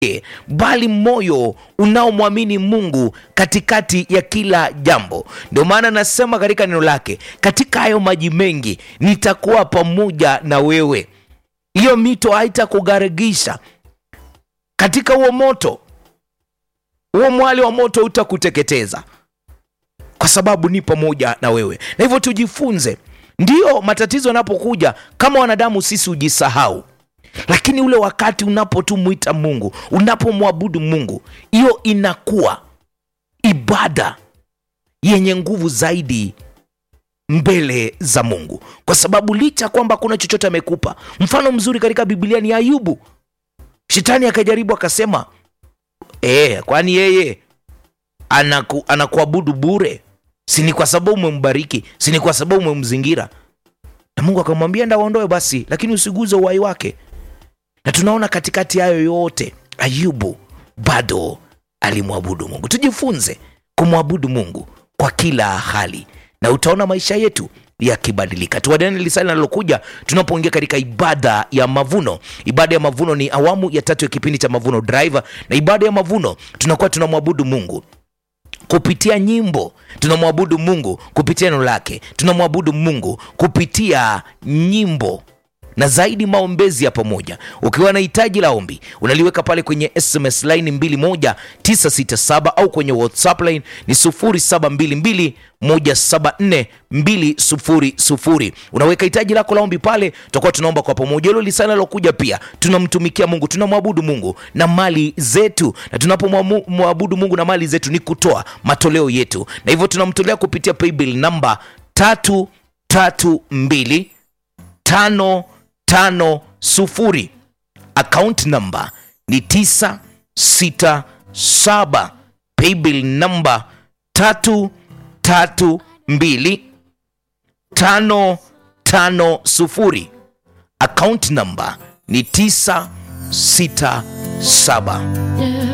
bali moyo unaomwamini Mungu katikati ya kila jambo. Ndio maana nasema katika neno lake, katika hayo maji mengi nitakuwa pamoja na wewe. Hiyo mito haitakugharikisha katika huo moto, huo mwali wa moto utakuteketeza kwa sababu ni pamoja na wewe. Na hivyo tujifunze, ndiyo matatizo yanapokuja, kama wanadamu sisi hujisahau lakini ule wakati unapotumwita Mungu, unapomwabudu Mungu, hiyo inakuwa ibada yenye nguvu zaidi mbele za Mungu, kwa sababu licha kwamba kuna chochote amekupa. Mfano mzuri katika Biblia ni Ayubu. Shetani akajaribu akasema, e, kwani yeye anaku, anakuabudu bure? Si ni kwa sababu umembariki? Si ni kwa sababu umemzingira? Na Mungu akamwambia ndawaondoe basi, lakini usiguze uhai wake na tunaona katikati hayo yote Ayubu bado alimwabudu Mungu. Tujifunze kumwabudu Mungu kwa kila hali, na utaona maisha yetu yakibadilika. Tuwadane lisali linalokuja tunapoingia katika ibada ya mavuno. Ibada ya mavuno ni awamu ya tatu ya kipindi cha Mavuno Drive, na ibada ya mavuno tunakuwa tunamwabudu Mungu kupitia nyimbo, tunamwabudu Mungu kupitia neno lake, tunamwabudu Mungu kupitia nyimbo na zaidi maombezi ya pamoja. Ukiwa na hitaji la ombi unaliweka pale kwenye SMS line 21967 au kwenye WhatsApp line ni 0722174200. Unaweka hitaji lako la ombi pale, tutakuwa tunaomba kwa pamoja. Hilo lisana lokuja pia, tunamtumikia Mungu, tunamwabudu Mungu na mali zetu, na tunapomwabudu Mungu na mali zetu ni kutoa matoleo yetu, na hivyo tunamtolea kupitia paybill namba tatu tatu mbili tano tano sufuri. Account number ni tisa sita saba. Paybill number tatu tatu mbili tano tano sufuri. Account number ni tisa sita saba.